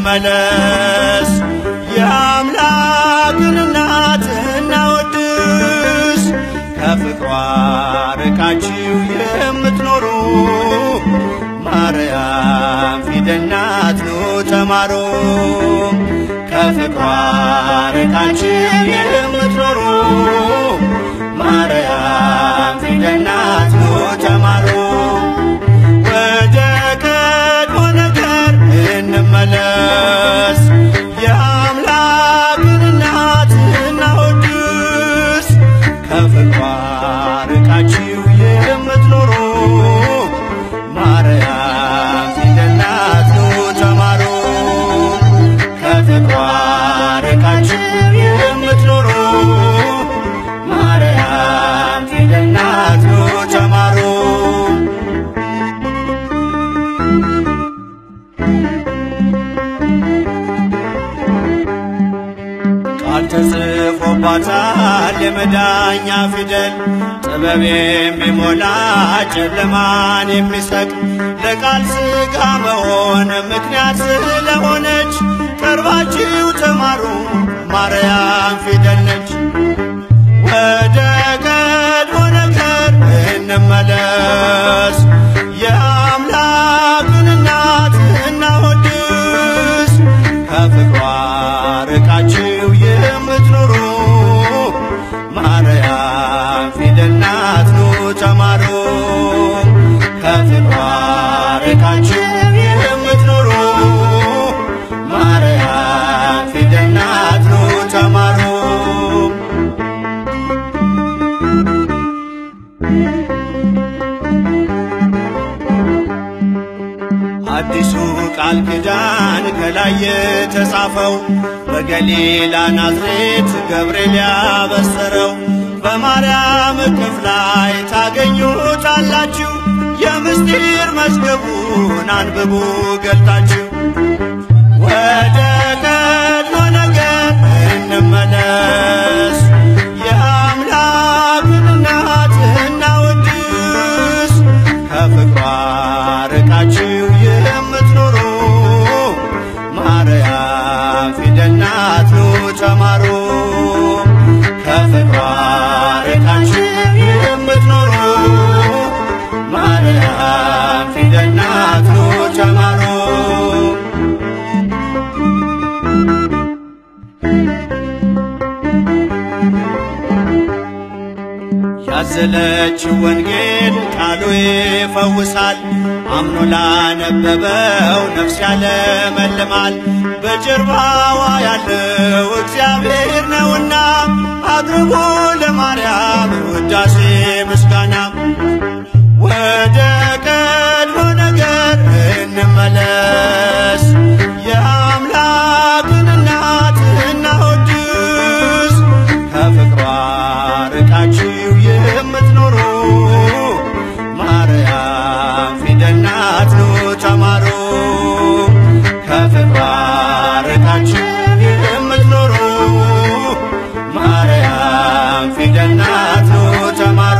እንመለስ የአምላክን እናት እናወድስ ከፍቅሯ ርቃችሁ የምትኖሩ ማርያም ፊደል ናት ኑ ተማሩ ከፍቅሯ ርቃችሁ የምትኖሩ ማርያም ፊደል ናት ኑ ተማሩ ወደ ቀድሞ ነገር እንመለስ የአምላክን እናት እናወድስ ከፍቅሯ ርቃችሁ የምትኖሩ ማርያም ፊደል ናት ኑ ተማሩ ከፍቅሯ ርቃችሁ የምትኖሩ ማርያም ፊደል ናት ኑ ተማሩ ቃል ተጽፎባታል የመዳኛ ፊደል ጥበብ የሚሞላ ጨለማን የሚሰቅ ለቃል ሥጋ መሆን ምክንያት ስለሆነች ቀርባችሁ ተማሩ ማርያም ፊደል ነች። ወደ ቀድሞ ነገር እንመለስ የአምላክን እናት እናወድስ ከፍቅሯ ርቃችሁ የምትኖሩ ማርያም ፊደል ናት ኑ ተማሩ ከፍቅሯ ርቃችሁ የምትኖሩ ማርያም ፊደል ናት ኑ ተማሩ አዲሱ ቃል ኪዳን ከላይ የተጻፈው በገሊላ ናዝሬት ገብርኤል ያበሰረው በማርያም እቅፍ ላይ ታገኙታላችሁ። የምስጢር መዝገቡን አንብቡ ገልጣችሁ ወደ ቀድሞ ነገር እንመለስ የአምላክን እናት እናወድስ ከፍቅሯ ርቃችሁ የምትኖሩ ማርያም ፊደል ናት ኑ ተማሩ ከፍቅሯ ርቃችሁ የምትኖሩ ማርያም ፊደል ናት ኑ ተማሩ ያዘለችው ወንጌል ቃሉ ይፈውሳል፣ አምኖ ላነበበው ነፍስ ያለመልማል። በጀርባዋ ያለው እግዚአብሔር ነውና አቅርቡ ለማርያም ውዳሴ ምስጋና። ወደ ቀድሞ ነገር እንመለስ የአምላክን እናት እናወድስ ከፍቅሯ ርቃችሁ የምትኖሩ ማርያም ፊደል ናት ኑ ተማሩ ከፍቅሯ ርቃችሁ የምትኖሩ ማርያም ፊደል ናት ኑ ተማሩ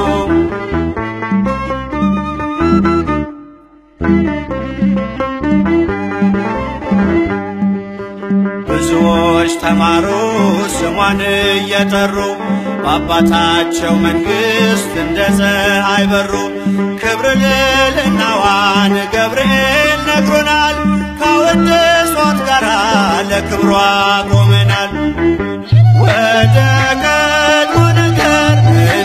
ብዙዎች ተማሩ ስሟን እየጠሩ በአባታቸው መንግሥት እንደ ፀሐይ በሩ። ክብር ልዕልናዋን ገብርኤል ነግሮናል። ካወደሷት ጋራ ለክብሯ ቆመናል። ወደ ቀድሞ ነገር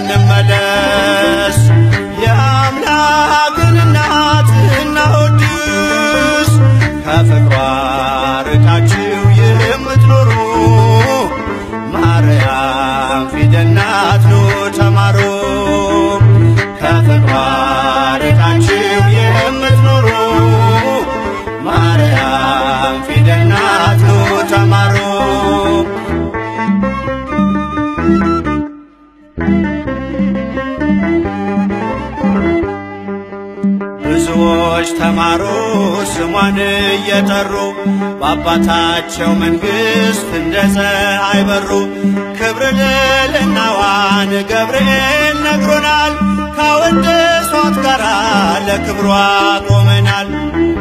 እንመለስ የአምላክን እናት እናወድስ ከፍቅሯ ርቃችሁ የምትኖሩ ማርያም ፊደል ናት ኑ ተማሩ ከፍቅሯ ርቃችሁ የምትኖሩ ማርያም ፊደል ናት ኑ ተማሩ ብዙዎች ተማሩ ስሟን እየጠሩ በአባታቸው መንግሥት እንደ ፀሐይ በሩ። ክብር ልዕልናዋን ገብርኤል ነግሮናል። ካወደሷት ጋራ ለክብሯ ቆመናል።